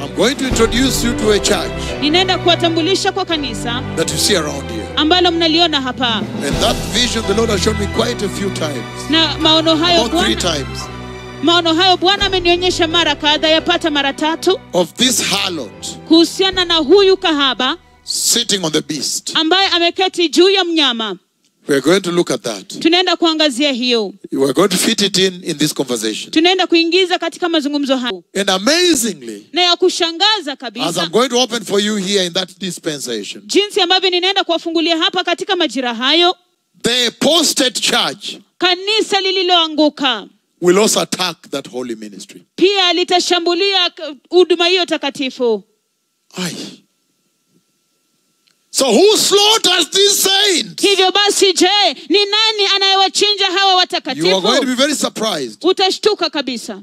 I'm going to introduce you to a church ninaenda kuwatambulisha kwa kanisa that you see around here. ambalo mnaliona hapa And that vision the Lord has shown me quite a few times. na maono hayo About three bwana times. maono hayo bwana amenionyesha mara kadha yapata mara tatu Of this harlot kuhusiana na huyu kahaba sitting on the beast. ambaye ameketi juu ya mnyama We're going to look at that. tunaenda kuangazia hiyo We're going to fit it in in this conversation. tunaenda kuingiza katika mazungumzo hayo And amazingly, na ya kushangaza as I'm kabisa going to open for you here in that dispensation, jinsi ambavyo ninaenda kuwafungulia hapa katika majira hayo the apostate church kanisa lililoanguka will also attack that holy ministry. pia litashambulia k- huduma hiyo takatifu Aye. So who slaughters these saints? hivyo basi je ni nani anayewachinja hawa You are going to be watakatifu very surprised. utashtuka kabisa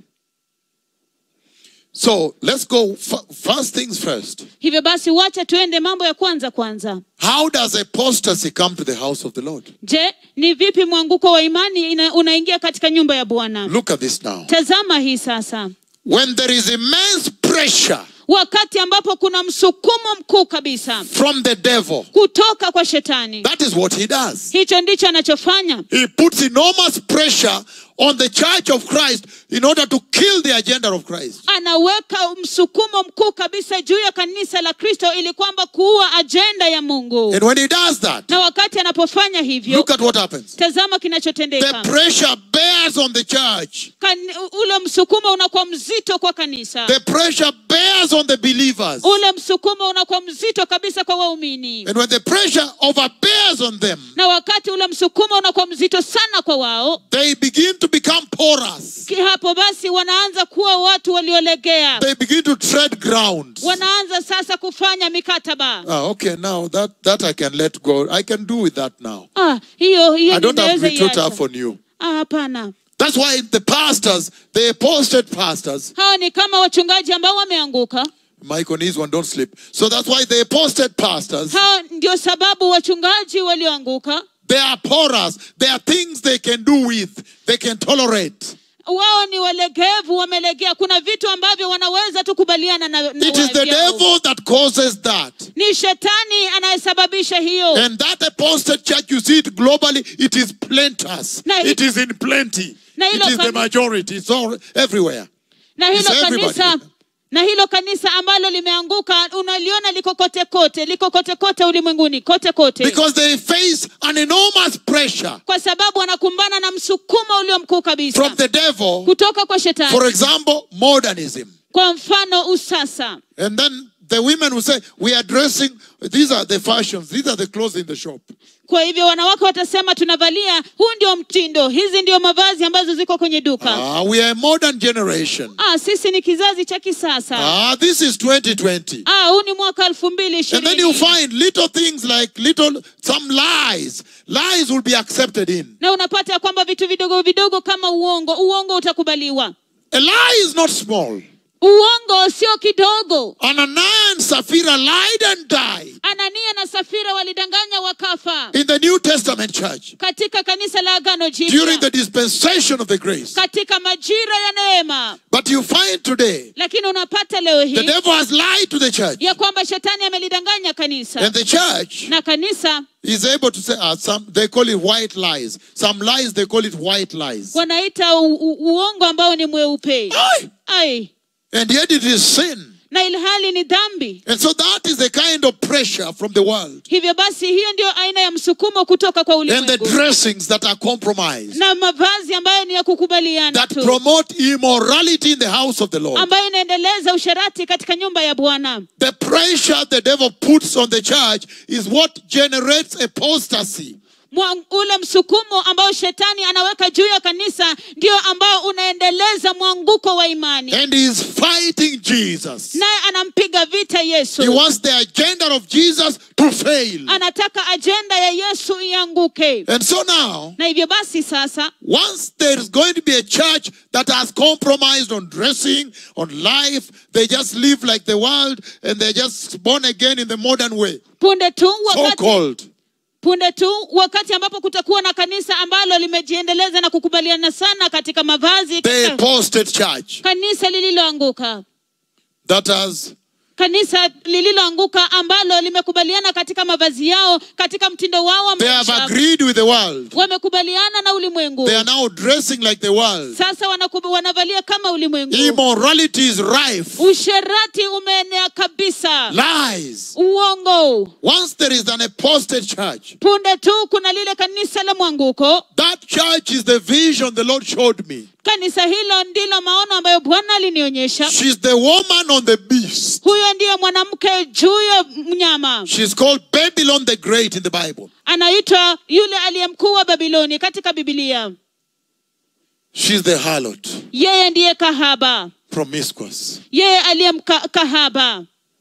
So let's go f- first things first. hivyo basi wacha tuende mambo ya kwanza kwanza How does apostasy come to the house of the Lord? je ni vipi mwanguko wa imani ina, unaingia katika nyumba ya bwana Look at this now. tazama hii sasa When there is immense pressure wakati ambapo kuna msukumo mkuu kabisa from the devil, kutoka kwa shetani that is what he does. hicho ndicho anachofanya He puts enormous pressure on the church of Christ in order to kill the agenda of Christ. anaweka msukumo mkuu kabisa juu ya kanisa la kristo ili kwamba kuua ajenda ya mungu And when he does that, na wakati anapofanya hivyo look at what happens. tazama The kinachotendeka pressure bears on the church. Kan, ule msukumo unakuwa mzito kwa kanisa The pressure bears on the believers. ule msukumo unakuwa mzito kabisa kwa waumini And when the pressure overbears on them, na wakati ule msukumo unakuwa mzito sana kwa wao they begin to become porous. ki- hapo basi wanaanza kuwa watu waliolegea They begin to tread ground. wanaanza sasa kufanya mikataba Ah, okay, now that, that I can let go. I can do with that now. ah, hiyo hiyo I don't have ninaweza retort iacha. up on you. Ah, hapana That's why the pastors, the apostate pastors, hawa ni kama wachungaji ambao wameanguka Mike on his one, don't sleep. So that's why the apostate pastors, hawa ndio sababu wachungaji walioanguka they are porous. There are things they can do with, they can tolerate. wao ni walegevu wamelegea kuna vitu ambavyo wanaweza tu kubaliana na, na It is the vyao. devil that causes that. ni shetani anayesababisha hiyo And that apostate church, you see it globally, it is plenteous. Na- It is in plenty. Na It hilo is the kani- majority. It's all everywhere. na hilo It's everybody. kanisa na hilo kanisa ambalo limeanguka unaliona liko kote kote liko kote kote ulimwenguni kote kote Because they face an enormous pressure kwa sababu wanakumbana na msukumo ulio mkuu kabisa from the devil. kutoka kwa shetani For example, modernism. kwa mfano usasa And then the women will say, We are dressing, these are the fashions, these are the clothes in the shop. kwa hivyo wanawake watasema tunavalia huu ndio mtindo hizi ndio mavazi ambazo ziko kwenye duka Ah, we are a modern generation. ah, sisi ni kizazi cha kisasa Ah, this is 2020. ah, huu ni mwaka elfu mbili And then you ishirini find little things like little, some lies. Lies will be accepted in. na unapata ya kwamba vitu vidogo vidogo kama uongo uongo utakubaliwa A lie is not small. uongo sio kidogo Ananias and Sapphira lied and died anania na safira walidanganya wakafa in the New Testament church katika kanisa la agano during the jipya dispensation of the grace. katika majira ya neema But you find today lakini unapata leo the hii devil has lied to the church. ya kwamba shetani amelidanganya kanisa And the church na kanisa is able to say, ah, some, they call it white lies. Some lies, they call it white lies. wanaita u- u- uongo ambao ni mweupe Aye. ai And yet it is sin. na ilhali ni dhambi And so that is the kind of pressure from the world. hivyo basi hiyo ndio aina ya msukumo kutoka kwa And the ulimwengu dressings that are compromised. na mavazi ambayo ni ya kukubaliana That tu promote immorality in the house of the Lord. ambayo inaendeleza usharati katika nyumba ya bwana The pressure the devil puts on the church is what generates apostasy. Mwa- ule msukumo ambao shetani anaweka juu ya kanisa ndio ambao unaendeleza mwanguko wa imani And he is fighting Jesus. naye anampiga vita He yesu wants the agenda of Jesus to fail. anataka ajenda ya yesu ianguke And so now, na hivyo basi sasa once there is going to be a church that has compromised on dressing, on life, they just live like the world and they're just born again in the modern way. punde tu So wakati, called. punde tu wakati ambapo kutakuwa na kanisa ambalo limejiendeleza na kukubaliana sana katika mavazi The katika apostate church. kanisa lililoanguka that has kanisa lililoanguka ambalo limekubaliana katika mavazi yao katika mtindo wao wa they have maisha agreed with the world. wamekubaliana na ulimwengu They are now dressing like the world. sasa wanakuba, wanavalia kama ulimwengu Immorality is rife. usherati umeenea kabisa Lies. uongo Once there is an apostate church, punde tu kuna lile kanisa la mwanguko that church is the vision the Lord showed me. kanisa hilo ndilo maono ambayo bwana alinionyesha She's the woman on the beast. huyo ndiye mwanamke juu ya mnyama She's called Babylon the Great in the Bible. anaitwa yule aliye mkuu wa babiloni katika bibilia She's the harlot, yeye ndiye kahaba promiscuous. yeye aliye mka- kahaba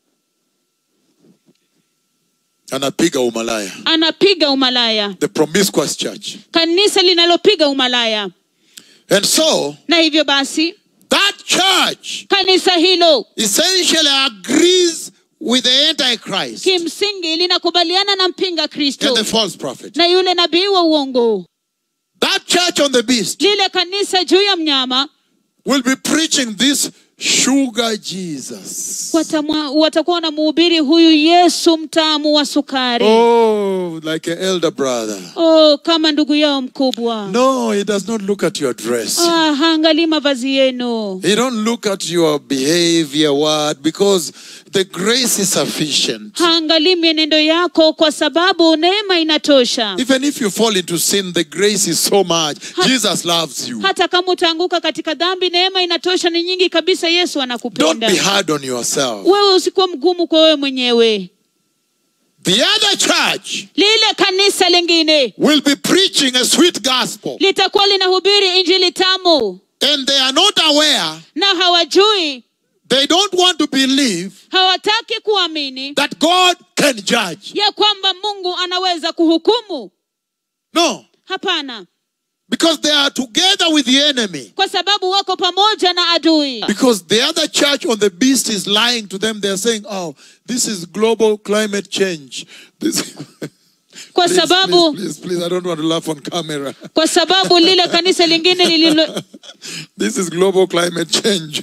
Anapiga umalaya. anapiga umalaya The promiscuous church. kanisa linalopiga umalaya And so, na hivyo basi that church kanisa hilo essentially agrees with the Antichrist kimsingi linakubaliana na mpinga kristo and the false prophet. na yule nabii wa uongo That church on the beast lile kanisa juu ya mnyama will be preaching this sugar Jesus. watamwa- watakuwa wanamuhubiri huyu yesu mtamu wa sukari Oh, like an elder brother. oh, kama ndugu yao mkubwa No, he does not look at your dress. ah, haangalii mavazi yenu He don't look at your behavior, what? Because the grace is sufficient. haangalii mienendo yako kwa sababu neema inatosha Even if you fall into sin, the grace is so much. Jesus loves you. hata kama utaanguka katika dhambi neema inatosha ni nyingi kabisa yesu Don't anakupenda be hard on yourself. wewe usikuwa mgumu kwa wewe mwenyewe The other church lile kanisa lingine will be preaching a sweet gospel, litakuwa linahubiri injili tamu and they are not aware, na hawajui they don't want to believe hawataki kuamini that God can judge. ya kwamba mungu anaweza kuhukumu No, hapana because they are together with the enemy. kwa sababu wako pamoja na adui Because the other church on the beast is lying to them. They're saying, oh, this is global climate change. This kwa please, sababu please, please, please, I don't want to laugh on camera. kwa sababu lile kanisa lingine lililo this is global climate change.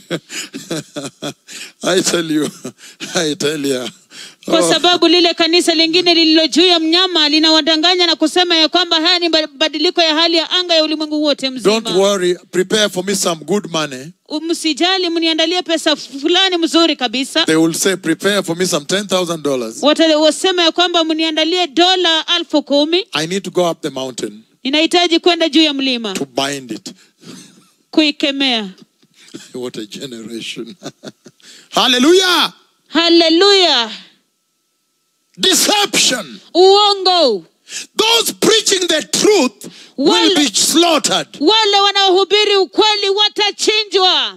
I tell you, I tell you. kwa Oh, sababu lile kanisa lingine lililo juu ya mnyama linawadanganya na kusema ya kwamba haya ni mabadiliko ya hali ya anga ya ulimwengu wote don't mzima worry. Prepare for me some good money. msijali mniandalie pesa fulani mzuri kabisa They will say, prepare for me some $10,000. Wata- wasema ya kwamba mniandalie dola alfu kumi I need to go up the mountain ninahitaji kwenda juu ya mlima to bind it. kuikemea what a generation. Hallelujah. haleluya Deception. uongo Those preaching the truth will Wale- be slaughtered. wale wanaohubiri ukweli watachinjwa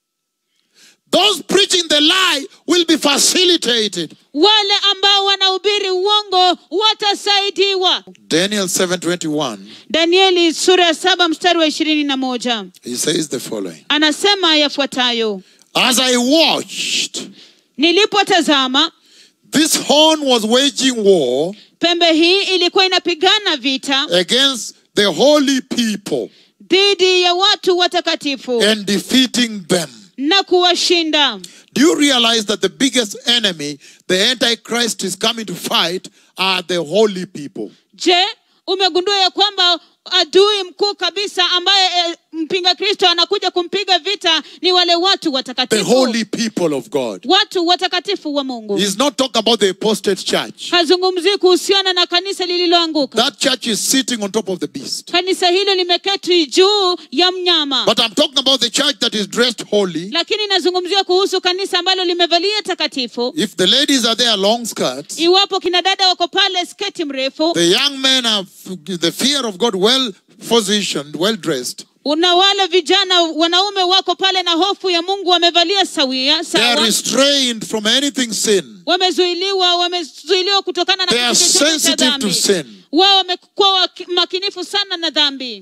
Those preaching the lie will be facilitated. wale ambao wanahubiri uongo watasaidiwa Daniel 7:21. danieli sura ya saba mstari wa ishirini na moja He says the following. anasema yafuatayo As I watched, nilipotazama this horn was waging war pembe hii ilikuwa inapigana vita against the holy people dhidi ya watu watakatifu and defeating them. na kuwashinda Do you realize that the biggest enemy the Antichrist is coming to fight are the holy people? je umegundua ya kwamba adui mkuu kabisa ambaye e, mpinga kristo anakuja kumpiga vita ni wale watu The watakatifu holy people of God. watu watakatifu wa mungu He's not talking about the apostate church. hazungumzii kuhusiana na kanisa lililoanguka That church is sitting on top of the beast. kanisa hilo limeketi juu ya mnyama But I'm talking about the church that is dressed holy. lakini nazungumzia kuhusu kanisa ambalo limevalia takatifu If the ladies are there, long skirts. iwapo kina dada wako pale sketi mrefu The young men have the fear of God, well positioned, well dressed. na wale vijana wanaume wako pale na hofu ya mungu wamevalia sawia They are sawa restrained from anything sin. wamezuiliwa wamezuiliwa kutokana na They are kitu chochote cha sensitive to dhambi sin. wao wamekuwa waki- makinifu sana na dhambi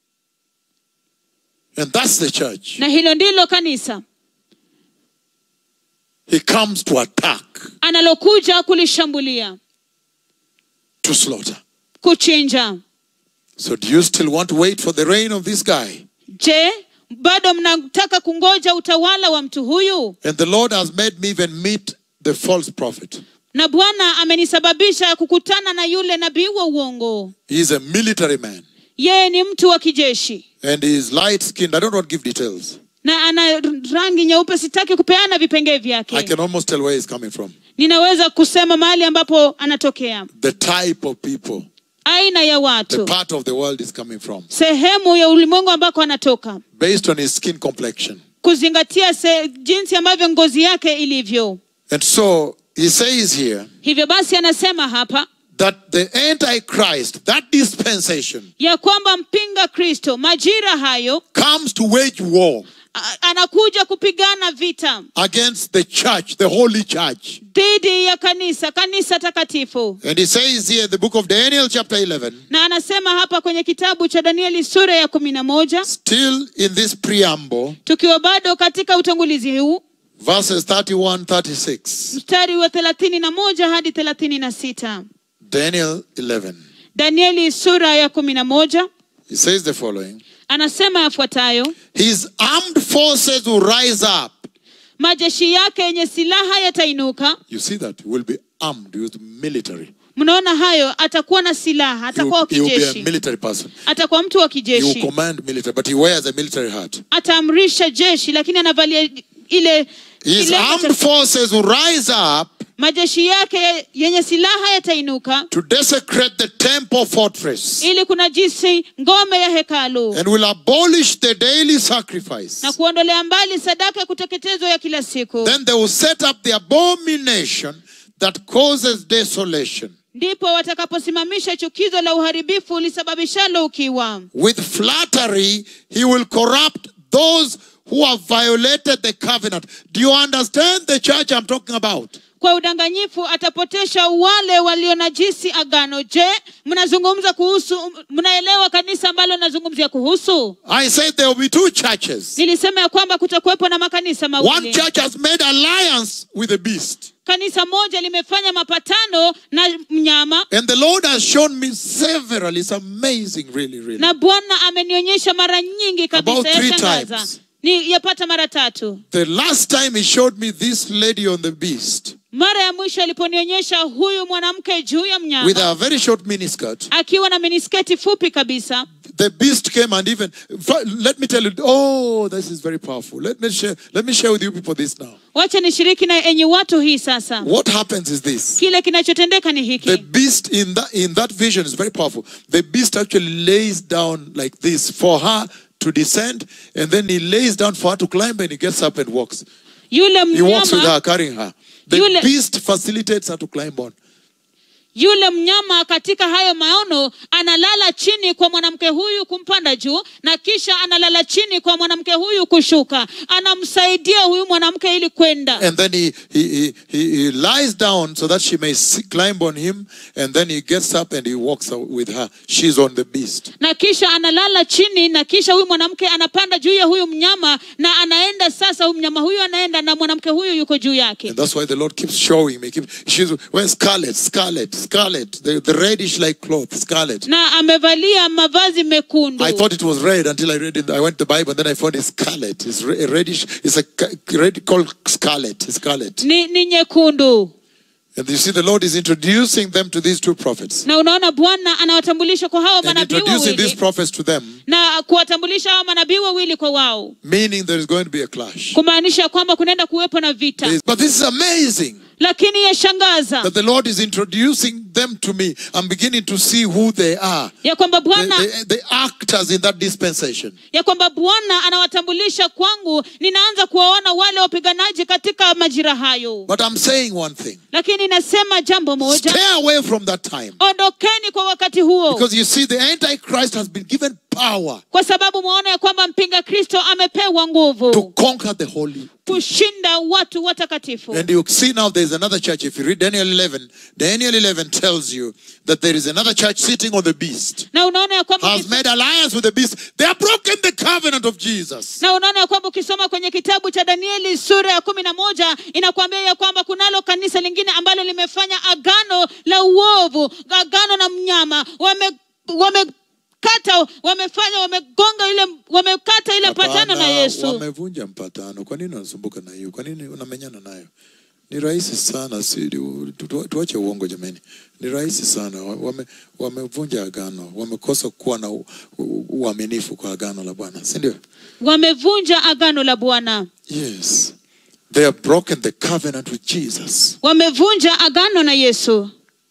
And that's the church. na hilo ndilo kanisa He comes to attack, analokuja kulishambulia to slaughter. kuchinja So do you still want to wait for the reign of this guy? je bado mnataka kungoja utawala wa mtu huyu And the Lord has made me even meet the false prophet. na bwana amenisababisha kukutana na yule nabii wa uongo He is a military man yeye ni mtu wa kijeshi and he is light skinned. I don't want to give details. na ana rangi nyeupe sitaki kupeana vipengee I vyake can almost tell where he's coming from. ninaweza kusema mahali ambapo anatokea The type of people, aina ya the watu part of the world is coming from, sehemu ya ulimwengu ambako anatoka based on his skin complexion. kuzingatia se, jinsi ambavyo ngozi yake ilivyo And so he says here hivyo basi anasema hapa that the Antichrist, that dispensation, ya kwamba mpinga kristo majira hayo comes to wage war a- anakuja kupigana vita against the church, the holy church. dhidi ya kanisa kanisa takatifu And he says here in the book of Daniel, chapter 11, na anasema hapa kwenye kitabu cha danieli sura ya kumi na moja still in this preamble, tukiwa bado katika utangulizi huu verses 31 36. mstari wa thelathini na moja hadi thelathini na sita Daniel 11. danieli sura ya kumi na moja He says the following anasema yafuatayo His armed forces will rise up. majeshi yake yenye silaha yatainuka You see that? He will be armed with military. mnaona hayo atakuwa na silaha He atakuwa will, wa he will be a kijeshi military person. atakuwa mtu wa He will kijeshi command military, but he wears a military hat. ataamrisha jeshi lakini anavalia ile His kilemba cha- armed forces will rise up majeshi yake yenye silaha yatainuka to desecrate the temple fortress ili kunajisi ngome ya hekalu and will abolish the daily sacrifice. na kuondolea mbali sadaka ya kuteketezwa ya kila siku Then they will set up the abomination that causes desolation. ndipo watakaposimamisha chukizo la uharibifu lisababishalo ukiwa With flattery, he will corrupt those who have violated the covenant. Do you understand the church I'm talking about? kwa udanganyifu atapotesha wale walionajisi agano je mnazungumza kuhusu mnaelewa kanisa ambalo nazungumzia kuhusu I said there will be two churches. nilisema ya kwamba kutakuwepo na makanisa One mawili church has made alliance with the beast. kanisa moja limefanya mapatano na mnyama And the Lord has shown me several. It's amazing, really, really. na bwana amenionyesha mara nyingi About kabisa three yashangaza times. ni yapata mara tatu The last time he showed me this lady on the beast mara ya mwisho aliponionyesha huyu mwanamke juu ya with mnyama a very short miniskirt. akiwa na minisketi fupi kabisa The beast came and even let me tell you. Oh, this is very powerful. Let me share. Let me share with you people this now. wacha nishiriki na enyi watu hii sasa What happens is this: kile kinachotendeka ni hiki the beast in that in that vision is very powerful. The beast actually lays down like this for her to descend, and then he lays down for her to climb, and he gets up and walks. yule He walks with mnyama her, carrying her. The Yule- beast facilitates her to climb on. yule mnyama katika hayo maono analala chini kwa mwanamke huyu kumpanda juu na kisha analala chini kwa mwanamke huyu kushuka anamsaidia huyu mwanamke ili kwenda And then he, he, he, he, he lies down so that she may see, climb on him. And then he gets up and he walks out with her. She's on the beast. na kisha analala chini na kisha huyu mwanamke anapanda juu ya huyu mnyama na anaenda sasa huyu mnyama huyu anaenda na mwanamke huyu yuko juu yake And that's why the Lord keeps showing me. Keep, she's wearing scarlet, scarlet, scarlet, the, the reddish like cloth, scarlet. na amevalia mavazi mekundu I thought it was red until I read it. I went to the Bible and then I found it's scarlet. It's re- reddish. It's a ca- red called scarlet. Scarlet. ni, ni nyekundu And you see, the Lord is introducing them to these two prophets na unaona bwana anawatambulisha kwa hawa and manabii introducing these wawili prophets to them, na kuwatambulisha hawa manabii wawili kwa wao meaning there is going to be a clash. kumaanisha kwamba kunaenda kuwepo na vita This- But this is amazing lakini yashangaza that the Lord is introducing them to me. I'm beginning to see who they are. ya kwamba The, bwana the, the actors in that dispensation. ya kwamba bwana anawatambulisha kwangu ninaanza kuwaona wale wapiganaji katika majira hayo But I'm saying one thing lakini nasema jambo moja stay away from that time. ondokeni kwa wakati huo Because you see, the Antichrist has been given power kwa sababu mwaona ya kwamba mpinga kristo amepewa to nguvu conquer the holy. kushinda watu watakatifu And you see now there's another church. If you read Daniel 11, Daniel 11 tells you that there is another church sitting on the beast, na unaona ya kwamba has made alliance with the beast. They have broken the covenant of Jesus. na unaona ya kwamba ukisoma kwenye kitabu cha danieli sura ya kumi na moja inakuambia ya kwamba kunalo kanisa lingine ambalo limefanya agano la uovu agano na mnyama wame wamekata wamefanya wamegonga ile wamekata ile Hapana. patano na wamevunja mpatano. Kwa nini unasumbuka na hiyo? Kwa nini unamenyana nayo? Ni rahisi sana, si tu- tu- tuache uongo jamani. Ni rahisi sana. Wame, wamevunja agano, wamekosa kuwa na u- u- uaminifu kwa agano la Bwana, si ndio? wamevunja agano la bwana Yes. They have broken the covenant with Jesus. wamevunja agano na yesu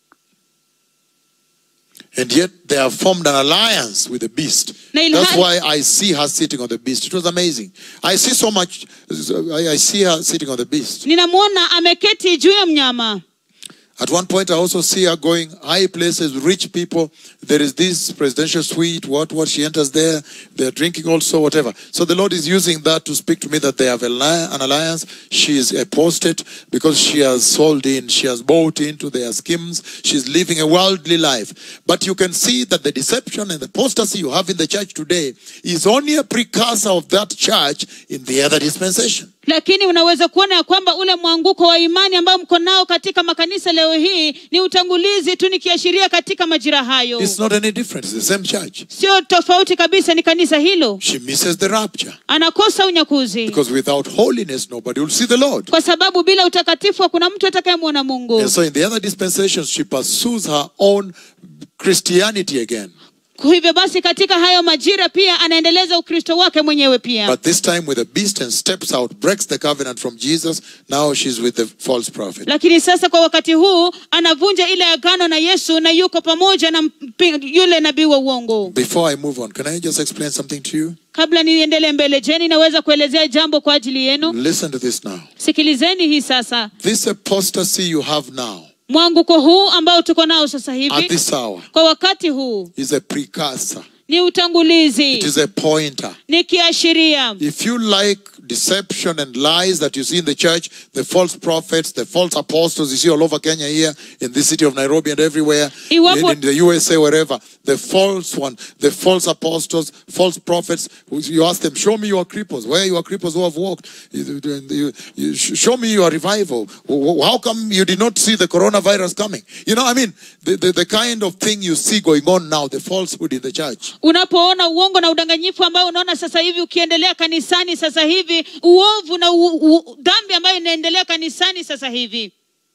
And yet they have formed an alliance with the beast. Na ilhali- That's why I see her sitting on the beast. It was amazing. I see so much. I I see her sitting on the beast. ninamwona ameketi juu ya mnyama At one point, I also see her going high places, rich people. There is this presidential suite. What? What? She enters there. They're drinking also, whatever. So the Lord is using that to speak to me that they have a li- an alliance. She is apostate because she has sold in. She has bought into their schemes. She's living a worldly life. But you can see that the deception and the apostasy you have in the church today is only a precursor of that church in the other dispensation. lakini unaweza kuona ya kwamba ule mwanguko wa imani ambao mko nao katika makanisa leo hii ni utangulizi tu nikiashiria katika majira hayo It's not any different. It's the same church. sio tofauti kabisa ni kanisa hilo She misses the rapture. anakosa unyakuzi Because without holiness, nobody will see the Lord. kwa sababu bila utakatifu hakuna mtu atakayemwona mungu And so in the other dispensations, she pursues her own Christianity again. Kwa hivyo basi katika hayo majira pia anaendeleza ukristo wake mwenyewe pia But this time with a beast and steps out, breaks the covenant from Jesus. Now she's with the false prophet. lakini sasa kwa wakati huu anavunja ile agano na yesu na yuko pamoja na mpi- yule nabii wa uongo Before I move on, can I just explain something to you? kabla niendelee mbele jeni naweza kuelezea jambo kwa ajili yenu Listen to this now. sikilizeni hii sasa This apostasy you have now, mwanguko huu ambao tuko nao sasa at hivi this hour, kwa wakati huu is a precursor. ni It utangulizi is a pointer. ni kiashiria If you like deception and lies that you see in the church, the false prophets, the false apostles you see all over Kenya here, in this city of Nairobi and everywhere, in, Iwapo- in the USA, wherever, the false one, the false apostles, false prophets, you ask them, show me your cripples. Where are your cripples who have walked? You- you- you- show me your revival. How come you did not see the coronavirus coming? You know, I mean, the, the, the kind of thing you see going on now, the falsehood in the church. unapoona uongo na udanganyifu ambao unaona sasa hivi ukiendelea kanisani sasa hivi uovu na u, u, dhambi ambayo inaendelea kanisani sasa hivi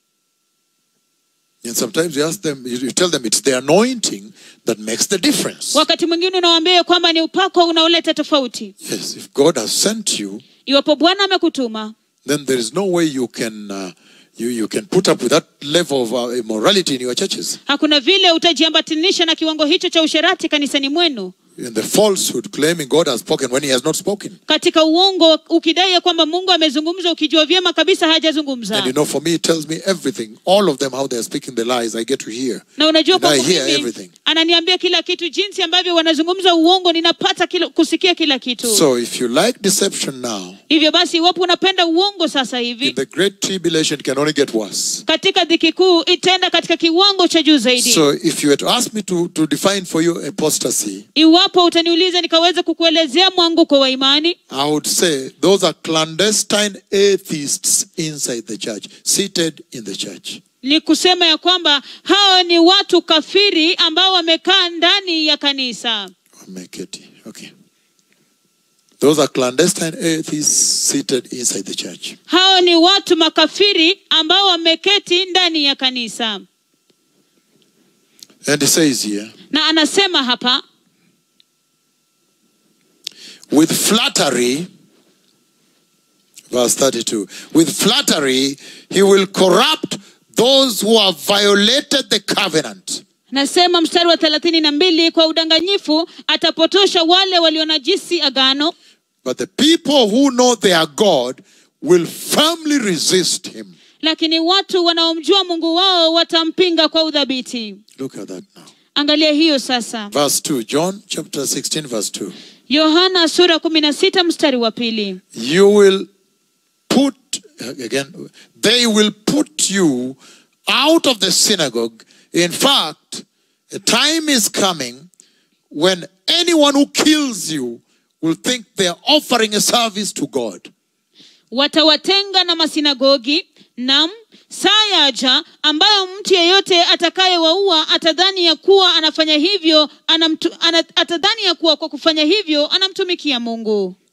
And sometimes you ask them, you you tell them it's the anointing that makes the difference. wakati mwingine unawaambia kwamba ni upako unaoleta tofauti Yes, if God has sent you, iwapo bwana amekutuma then there is no way you can uh, you, you can put up with that level of uh, immorality in your churches hakuna vile utajiambatanisha na kiwango hicho cha usherati kanisani mwenu and the falsehood claiming God has spoken when He has not spoken. katika uongo ukidai ya kwamba mungu amezungumza ukijua vyema kabisa hajazungumza And you know, for me, it tells me everything. All of them, how they are speaking the lies, I get to hear. na unajua And I kwangu hear mimi everything. ananiambia kila kitu jinsi ambavyo wanazungumza uongo ninapata kila, kusikia kila kitu So if you like deception now, hivyo basi iwapo unapenda uongo sasa in hivi the great tribulation, it can only get worse. katika dhiki kuu itaenda katika kiwango cha juu zaidi So if you had to ask me to, to define for you apostasy, iwapo utaniuliza nikaweza kukuelezea mwanguko wa imani I would say those are clandestine atheists inside the church, seated in the church. ni kusema ya kwamba hao ni watu kafiri ambao wamekaa ndani ya kanisa Wameketi. Okay. Those are clandestine atheists seated inside the church. hao ni watu makafiri ambao wameketi ndani ya kanisa And it says here, na anasema hapa with flattery, verse 32, with flattery, he will corrupt those who have violated the covenant. nasema mstari wa thelathini na mbili kwa udanganyifu atapotosha wale walionajisi agano But the people who know their God will firmly resist him. lakini watu wanaomjua mungu wao watampinga kwa udhabiti Look at that now. angalia hiyo sasa Verse 2, John chapter 16, verse 2. yohana sura kumi na sita mstari wa pili You will put, again, they will put you out of the synagogue. In fact, a time is coming when anyone who kills you will think they are offering a service to God. watawatenga na masinagogi nam saa yaja ambayo mtu yeyote atakayewaua atadhani ya kuwa anafanya hivyo anamtu, ana, atadhani ya kuwa kwa kufanya hivyo anamtumikia mungu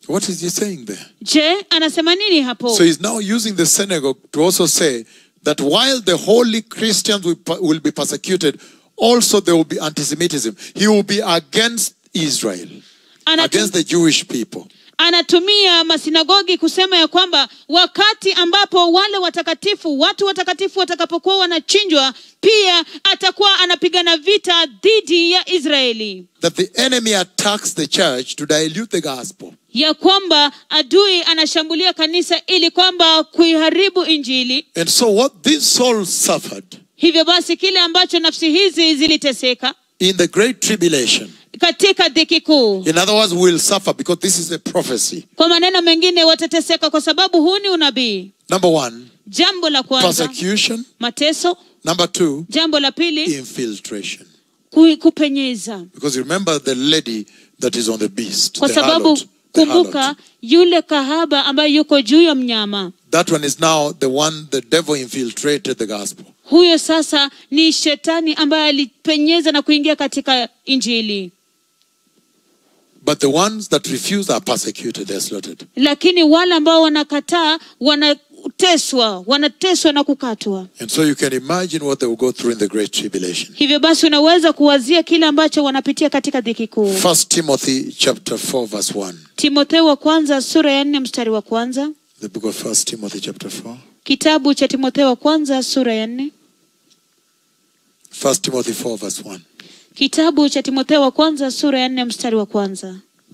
What is he saying there? je anasema nini hapo So he's now using the synagogue to also say that while the holy Christians will, will be persecuted, also there will be anti-Semitism. He will be against Israel, Anatu- against the Jewish people. anatumia masinagogi kusema ya kwamba wakati ambapo wale watakatifu watu watakatifu watakapokuwa wanachinjwa pia atakuwa anapigana vita dhidi ya israeli That the enemy attacks the church to dilute the gospel. ya kwamba adui anashambulia kanisa ili kwamba kuiharibu injili And so what these souls suffered hivyo basi kile ambacho nafsi hizi ziliteseka in the great tribulation, katika dhiki kuu in other words, will suffer because this is a prophecy. kwa maneno mengine watateseka kwa sababu huu ni unabii Number one, jambo la kwanza persecution. mateso Number two, jambo la pili infiltration. ku- kupenyeza Because you remember the lady that is on the beast, kwa the sababu harlot, the kumbuka harlot. yule kahaba ambaye yuko juu ya mnyama That one is now the one the devil infiltrated the gospel. huyo sasa ni shetani ambaye alipenyeza na kuingia katika injili But the ones that refuse are persecuted, they're slaughtered. lakini wale ambao wanakataa wanateswa wanateswa na kukatwa And so you can imagine what they will go through in the great tribulation. hivyo basi unaweza kuwazia kile ambacho wanapitia katika dhiki kuu First Timothy chapter 4, verse 1. timotheo wa kwanza sura ya nne mstari wa kwanza The book of First Timothy chapter 4. kitabu cha timotheo wa kwanza sura ya nne First Timothy 4, verse 1. kitabu cha timotheo wa kwanza sura ya nne mstari wa kwanza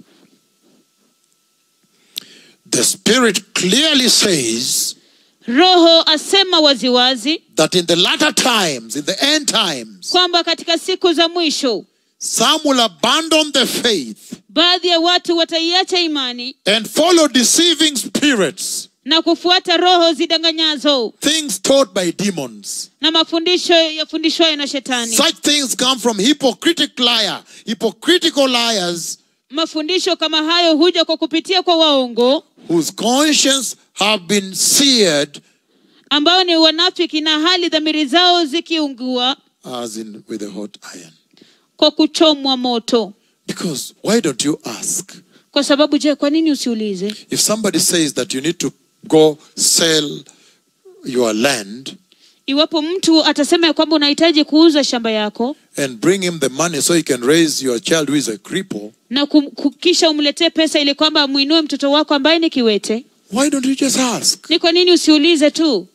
The Spirit clearly says roho asema waziwazi that in the latter times, in the end times, kwamba katika siku za mwisho some will abandon the faith baadhi ya watu wataiacha imani and follow deceiving spirits, na kufuata roho zidanganyazo things taught by demons. na mafundisho yafundishwayo na shetani Such things come from hypocritic liar, hypocritical liars mafundisho kama hayo huja kwa kupitia kwa waongo whose conscience have been seared ambao ni wanafiki na hali dhamiri zao zikiungua as in with a hot iron. kwa kuchomwa moto Because why don't you ask? kwa sababu je kwa nini usiulize If somebody says that you need to go sell your land iwapo mtu atasema ya kwamba unahitaji kuuza shamba yako and bring him the money so he can raise your child who is a cripple, na kum, ku- kisha umletee pesa ili kwamba amwinue mtoto wako ambaye ni kiwete why don't you just ask? ni kwa nini usiulize tu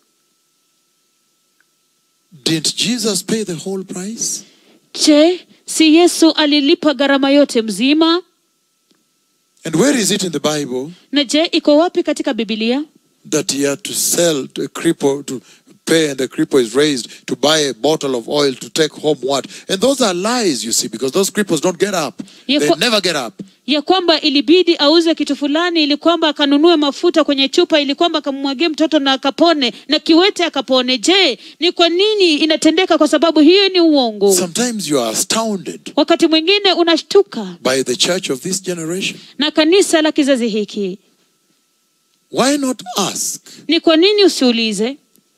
Didn't Jesus pay the whole price? je si yesu alilipa gharama yote mzima And where is it in the Bible na je iko wapi katika bibilia that he had to sell to a cripple to pay and the cripple is raised to buy a bottle of oil to take home what? And those are lies, you see, because those cripples don't get up. Yeah, They for- never get up. ya kwamba ilibidi auze kitu fulani ili kwamba akanunue mafuta kwenye chupa ili kwamba akamwagie mtoto na akapone na kiwete akapone je ni kwa nini inatendeka kwa sababu hiyo ni uongo Sometimes you are astounded wakati mwingine unashtuka by the church of this generation. na kanisa la kizazi hiki Why not ask? ni kwa nini usiulize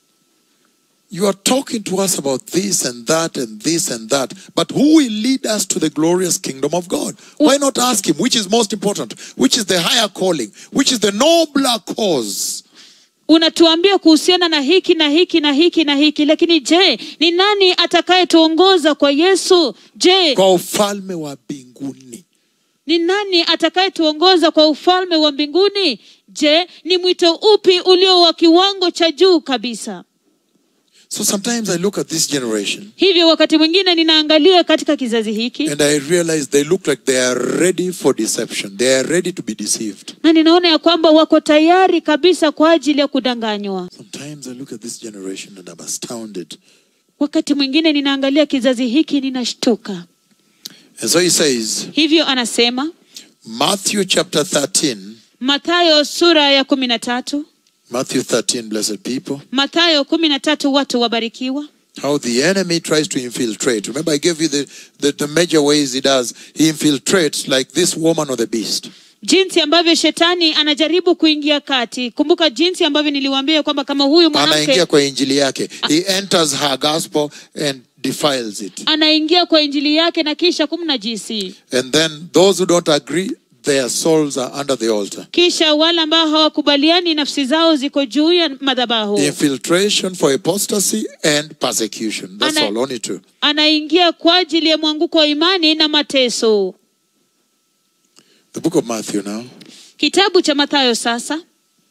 You are talking to us about this and that and this and that, but who will lead us to the glorious kingdom of God? Why not ask Him which is most important, which is the higher calling, which is the nobler cause? unatuambia kuhusiana na hiki na hiki na hiki na hiki lakini je ni nani atakayetuongoza kwa yesu je Kwa ufalme wa mbinguni. ni nani atakayetuongoza kwa ufalme wa mbinguni je ni mwito upi ulio wa kiwango cha juu kabisa So sometimes I look at this generation hivyo wakati mwingine ninaangalia katika kizazi hiki and I realize they look like they are ready for deception. They are ready to be deceived. na ninaona ya kwamba wako tayari kabisa kwa ajili ya kudanganywa Sometimes I look at this generation and I'm astounded. wakati mwingine ninaangalia kizazi hiki ninashtuka And so he says, hivyo anasema Matthew chapter 13, mathayo sura ya kumi na tatu Matthew 13, blessed people, mathayo kumi na tatu watu wabarikiwa how the enemy tries to infiltrate. Remember, I gave you the, the, the major ways he does. He infiltrates like this woman or the beast. jinsi ambavyo shetani anajaribu kuingia kati kumbuka jinsi ambavyo niliwaambia kwamba kama huyu anaingia mwanamke kwa injili yake he enters her gospel and defiles it anaingia kwa injili yake na kisha kumnajisi and then those who don't agree their souls are under the altar. kisha wale ambao hawakubaliani nafsi zao ziko juu ya madhabahu Infiltration for apostasy and persecution. That's Ana- all, only two. anaingia kwa ajili ya mwanguko wa imani na mateso The book of Matthew now. kitabu cha mathayo sasa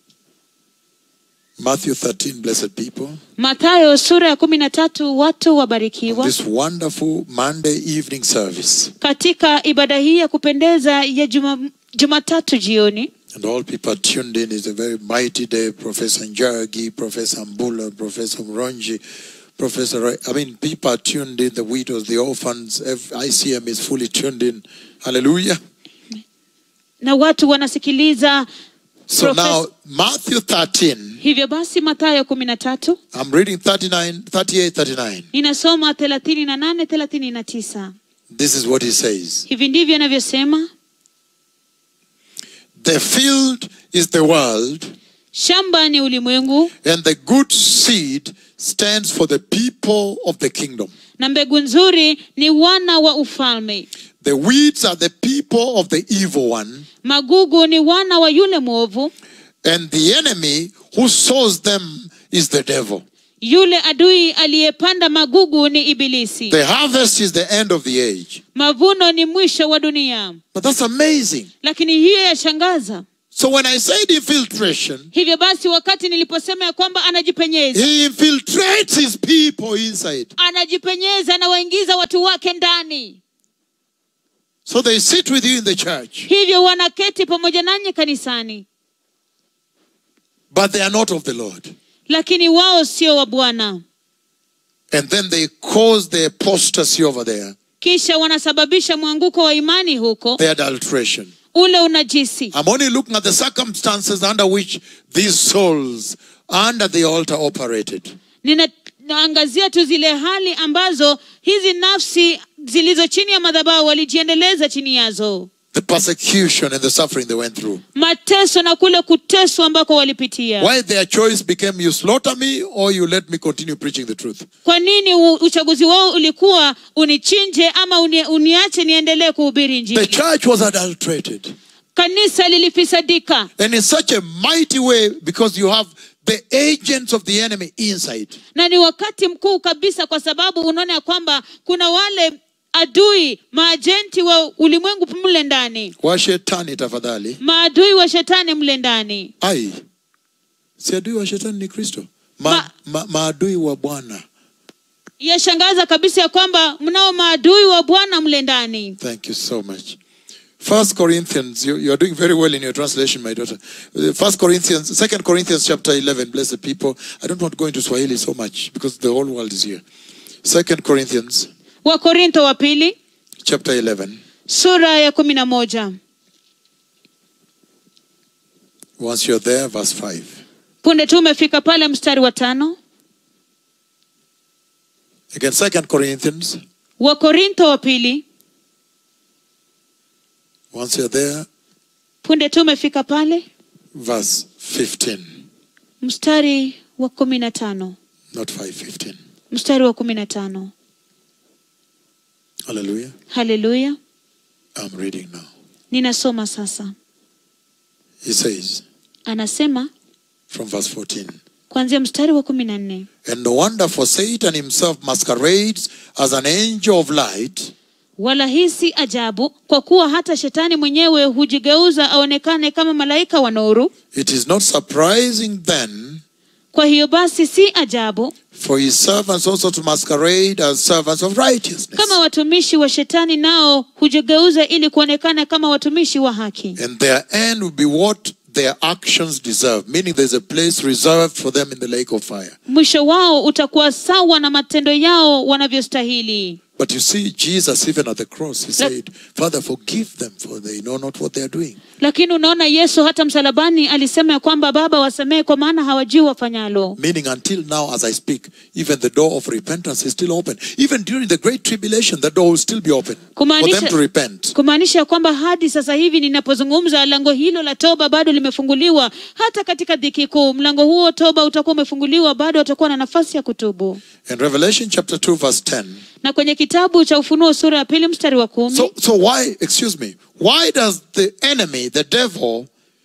Matthew 13, blessed people. mathayo sura ya kumi na tatu watu wabarikiwa This wonderful Monday evening service. katika ibada hii ya kupendeza ya juma, jumatatu jioni And all people are tuned in. It's a very mighty day. Professor Njagi, Professor Mbula, Professor Mronji, Professor, Roy. I mean, people are tuned in. The widows, the orphans, ev- ICM is fully tuned in. Hallelujah. na watu wanasikiliza So Profess- now, Matthew 13, hivyo basi mathayo kumi na tatu I'm reading 39, 38, 39. ninasoma thelathini na nane thelathini na tisa This is what he says. hivi ndivyo anavyosema The field is the world, shamba ni ulimwengu and the good seed stands for the people of the kingdom. na mbegu nzuri ni wana wa ufalme The weeds are the people of the evil one, magugu ni wana wa yule mwovu and the enemy who sows them is the devil. yule adui aliyepanda magugu ni ibilisi The harvest is the end of the age. mavuno ni mwisho wa dunia But that's amazing. lakini hiyo yashangaza So when I said infiltration, hivyo basi wakati niliposema ya kwamba anajipenyeza he infiltrates his people inside. anajipenyeza anawaingiza watu wake ndani So they sit with you in the church, hivyo wanaketi pamoja nanyi kanisani but they are not of the Lord. lakini wao sio wa bwana And then they cause the apostasy over there, kisha wanasababisha mwanguko wa imani huko the adulteration. ule unajisi I'm only looking at the circumstances under which these souls under the altar operated. ninaangazia tu zile hali ambazo hizi nafsi zilizo chini ya madhabahu walijiendeleza chini yazo The persecution and the suffering they went through. mateso na kule kuteswa ambako walipitia Why their choice became you slaughter me or you let me continue preaching the truth. kwa nini u- uchaguzi wao ulikuwa unichinje ama uni, uniache niendelee kuhubiri The injili church was adulterated. kanisa lilifisadika And in such a mighty way because you have the agents of the enemy inside. na ni wakati mkuu kabisa kwa sababu unaona ya kwamba kuna wale adui maajenti wa ulimwengu mle ndani Washetani tafadhali. maadui wa shetani mle ndani Ai. Si adui wa shetani ni Kristo. Ma, Ma- ma, maadui wa Bwana. yashangaza kabisa ya kwamba mnao maadui wa bwana mle ndani Thank you so much. First Corinthians, you, you are doing very well in your translation, my daughter. Uh, First Corinthians, Second Corinthians chapter 11, blessed people. I don't want to go into Swahili so much because the whole world is here. Second Corinthians wakorintho wa pili chapter 11. sura ya kumi na moja Once you're there, verse 5. punde tu umefika pale mstari wa tano Again, Second Corinthians, wakorintho wa pili once you're there, punde tu umefika pale verse 15. mstari wa kumi na tano Not 5, 15. mstari wa kumi na tano Hallelujah. haleluya I'm reading now. ninasoma sasa He says, anasema from verse 14. kuanzia mstari wa kumi na nne And no wonder for Satan himself masquerades as an angel of light. wala hii si ajabu kwa kuwa hata shetani mwenyewe hujigeuza aonekane kama malaika wa nuru It is not surprising then kwa hiyo basi si ajabu for his servants also to masquerade as servants of righteousness. kama watumishi wa shetani nao hujigeuza ili kuonekana kama watumishi wa haki And their end will be what their actions deserve, meaning there's a place reserved for them in the lake of fire. mwisho wao utakuwa sawa na matendo yao wanavyostahili But you see, Jesus, even at the cross, he said, Father, forgive them, for they know not what they are doing. lakini unaona yesu hata msalabani alisema ya kwamba baba wasamehe kwa maana hawajui wafanyalo Meaning, until now, as I speak, even the door of repentance is still open. Even during the great tribulation, the door will still be open for them Kumaanisha- to repent. kumaanisha ya kwamba hadi sasa hivi ninapozungumza lango hilo la toba bado limefunguliwa hata katika dhiki kuu mlango huo toba utakuwa umefunguliwa bado watakuwa na nafasi ya kutubu In Revelation chapter 2, verse 10, na kwenye kitabu kitabu cha ufunuo sura ya pili mstari wa kumi So, so why, excuse me, why does the enemy, the devil,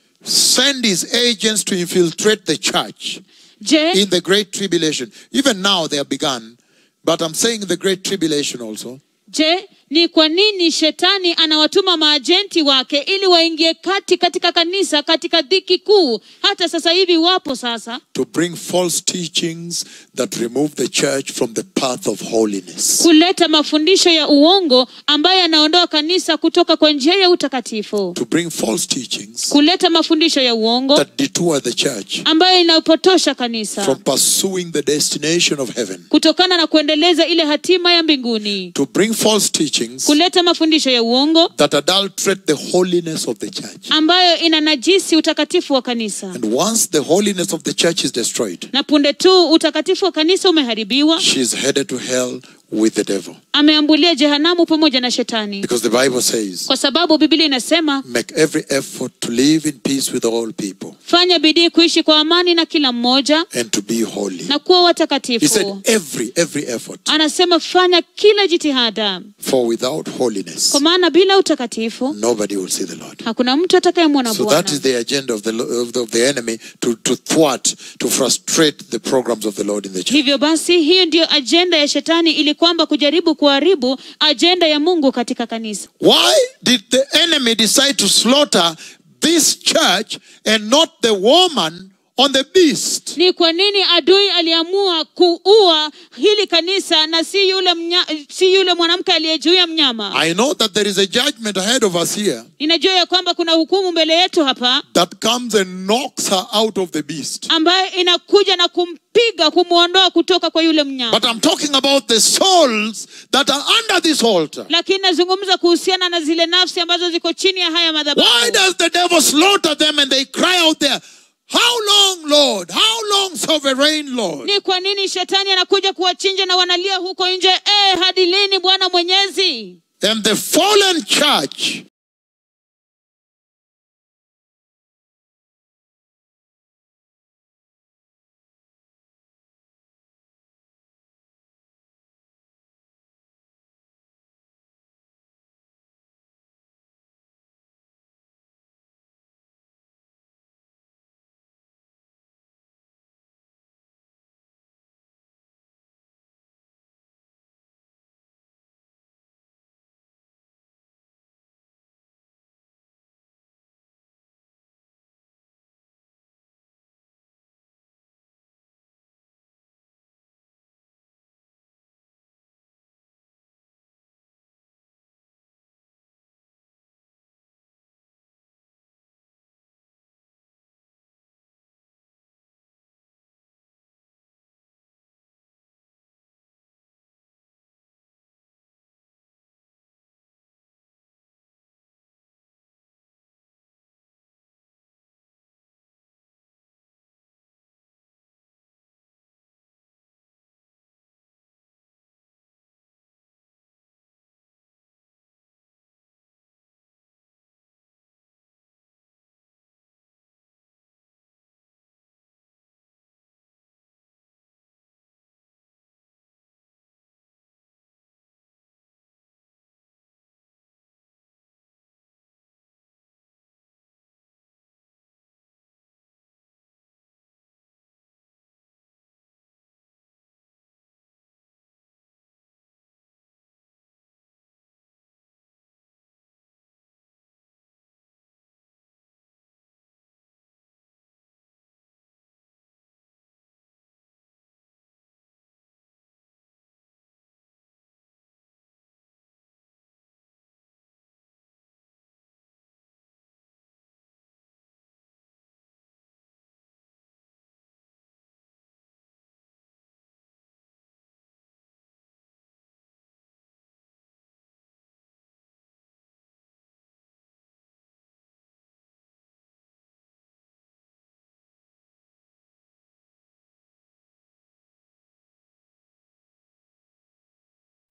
send his agents to infiltrate the church je in the great tribulation? Even now they have begun, but I'm saying the great tribulation also. je ni kwa nini shetani anawatuma maajenti wake ili waingie kati katika kanisa katika dhiki kuu hata sasa hivi wapo sasa To bring false teachings that remove the church from the path of holiness. kuleta mafundisho ya uongo ambayo yanaondoa kanisa kutoka kwa njia ya utakatifu To bring false teachings kuleta mafundisho ya uongo that detour the church ambayo inapotosha kanisa from pursuing the destination of heaven. kutokana na kuendeleza ile hatima ya mbinguni To bring false teachings kuleta mafundisho ya uongo that adulterate the holiness of the church. ambayo inanajisi utakatifu wa kanisa And once the holiness of the church is destroyed, na punde tu utakatifu wa kanisa umeharibiwa she's headed to hell with the devil. ameambulia jehanamu pamoja na shetani Because the Bible says, kwa sababu biblia inasema make every effort to live in peace with all people fanya bidii kuishi kwa amani na kila mmoja and to be holy. na kuwa He said, watakatifu every, every effort. anasema fanya kila jitihada For without holiness, kwa maana bila utakatifu nobody will see the Lord. hakuna mtu atakayemwona So that is bwana the agenda of the, lo- of the, of the enemy to, to thwart, to frustrate the programs of the Lord in the church. hivyo basi hiyo ndiyo ajenda ya shetani ili kwamba kujaribu kuharibu ajenda ya mungu katika kanisa Why did the enemy decide to slaughter this church and not the woman on the beast? ni kwa nini adui aliamua kuua hili kanisa na si yule mnya, si yule mwanamke aliye juu ya mnyama I know that there is a judgment ahead of us here ninajua ya kwamba kuna hukumu mbele yetu hapa that comes and knocks her out of the beast. ambayo inakuja na kumpiga kumwondoa kutoka kwa yule mnyama But I'm talking about the souls that are under this altar. lakini nazungumza kuhusiana na zile nafsi ambazo ziko chini ya haya Why madhabahu does the devil slaughter them and they cry out there, How long, Lord? How long, sovereign Lord? ni kwa nini shetani anakuja kuwachinja na wanalia huko nje eh, hadi lini bwana mwenyezi And the fallen church